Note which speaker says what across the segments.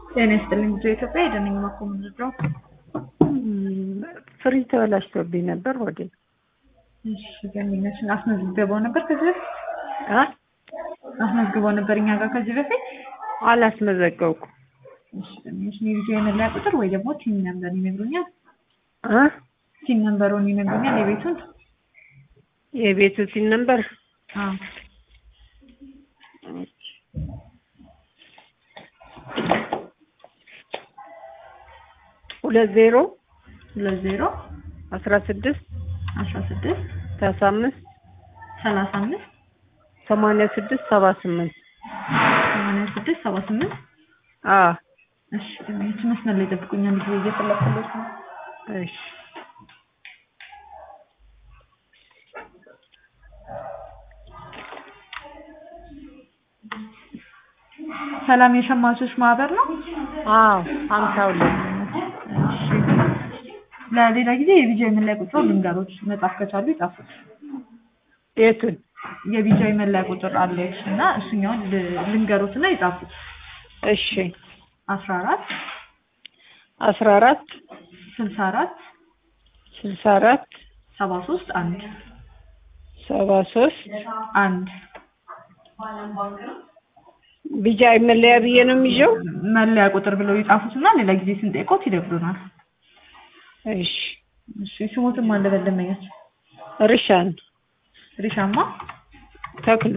Speaker 1: ጤና ይስጥልኝ ብዙ ኢትዮጵያ የደነኝ ማኮ ምንድነው?
Speaker 2: ፍሪ ተበላሽቶብኝ ነበር ወደ
Speaker 1: እሺ ገሚነችን አስመዝግበው ነበር ከዚህ በፊት
Speaker 2: አ
Speaker 1: አስመዝግበው ነበር እኛ ጋር ከዚህ በፊት
Speaker 2: አላስመዘገብኩም
Speaker 1: እሺ ገሚነችን የቪዲዮ የመለያ ቁጥር ወይ ደግሞ ቲም ነምበር ይነግሩኛል
Speaker 2: አ
Speaker 1: ቲም ነምበሩን ይነግሩኛል የቤቱን
Speaker 2: የቤቱ ሲን ነበር
Speaker 1: አዎ
Speaker 2: ሁለት ዜሮ
Speaker 1: ሁለት ዜሮ
Speaker 2: አስራ ስድስት
Speaker 1: አስራ ስድስት
Speaker 2: ሰላሳ አምስት
Speaker 1: ሰላሳ አምስት
Speaker 2: ሰማንያ ስድስት ሰባ ስምንት
Speaker 1: ሰማንያ ስድስት ሰባ ስምንት
Speaker 2: አ
Speaker 1: እሺ ገሚነችን መስመር ላይ ጠብቁኛል ጊዜ እየፈለኩለት ነው
Speaker 2: እሺ
Speaker 1: ሰላም የሸማቾች ማህበር ነው
Speaker 2: አዎ ሀምሳ ሁለት
Speaker 1: እሺ ለሌላ ጊዜ የቪዲዮ የመለያ ቁጥር ልንገሮች መጻፍ ከቻሉ ይጻፉት
Speaker 2: የቱን
Speaker 1: የቪዲዮ የመለያ ቁጥር አለች እና እሱኛውን ል- ልንገሮት እና ይጻፉት
Speaker 2: እሺ
Speaker 1: አስራ አራት
Speaker 2: አስራ አራት
Speaker 1: ስልሳ አራት
Speaker 2: ስልሳ አራት
Speaker 1: ሰባ ሶስት አንድ
Speaker 2: ሰባ ሶስት
Speaker 1: አንድ
Speaker 2: ቢጃ መለያ ብዬ ነው የሚይዘው
Speaker 1: መለያ ቁጥር ብለው ይጻፉት እና ሌላ ጊዜ ስንጠይቆት ይደግሉናል።
Speaker 2: እሺ
Speaker 1: እሺ ስሞትም አለ በደንበኛች
Speaker 2: ርሻን
Speaker 1: ሪሻማ
Speaker 2: ተክሉ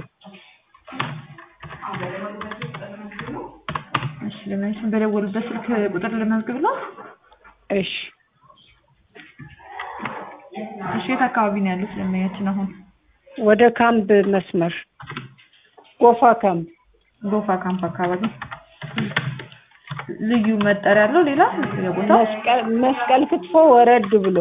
Speaker 1: እሺ ለማንኛውም በደወሉበት ስልክ ቁጥር ልመዝግብ ነው።
Speaker 2: እሺ
Speaker 1: እሺ የት አካባቢ ነው ያሉት ደንበኛችን አሁን?
Speaker 2: ወደ ካምፕ መስመር ጎፋ ካምፕ
Speaker 1: ጎፋ ካምፕ አካባቢ ልዩ መጠሪያ አለው ሌላ የቦታው?
Speaker 2: መስቀል መስቀል ክትፎ ወረድ ብሎ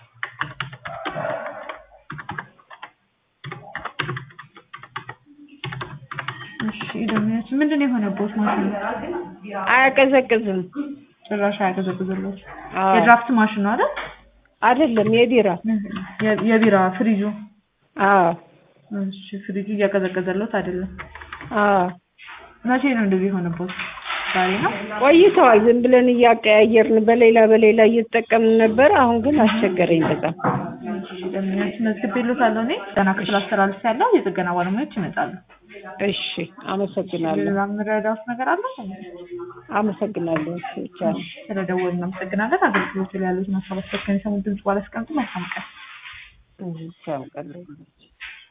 Speaker 1: እሺ ደንበኛችን ምንድን ነው የሆነቦት ማሽኑ?
Speaker 2: አያቀዘቅዝም
Speaker 1: ጭራሽ አያቀዘቅዝሎት።
Speaker 2: አዎ።
Speaker 1: የድራፍት ማሽን ነው አይደል?
Speaker 2: አይደለም የቢራ
Speaker 1: የ- የቢራ ፍሪጁ።
Speaker 2: አዎ
Speaker 1: እሺ ፍሪጁ እያቀዘቀዘሎት አይደለም።
Speaker 2: አዎ
Speaker 1: መቼ ነው እንደዚህ የሆነቦት? ዛሬ ነው?
Speaker 2: ቆይተዋል ዝም ብለን እያቀያየርን በሌላ በሌላ እየተጠቀምን ነበር አሁን ግን አስቸገረኝ በጣም
Speaker 1: እሺ ደንበኛችን መዝግቤሎታለሁ እኔ ገና ክፍል አስተላልፍ ያለው የጥገና ባለሙያዎች ይመጣሉ።
Speaker 2: እሺ አመሰግናለሁ
Speaker 1: ሌላ የምረዳዎት ነገር አለ?
Speaker 2: አመሰግናለሁ እሺ ብቻ ነው
Speaker 1: ስለደወሉ እናመሰግናለን። አገልግሎቱ ላይ ያሉትን ሀሳብ አስተካክለን የሰሙት ድምጽ ባላስቀምጡ መልካም ቀን።
Speaker 2: እሺ ያውቃለሁ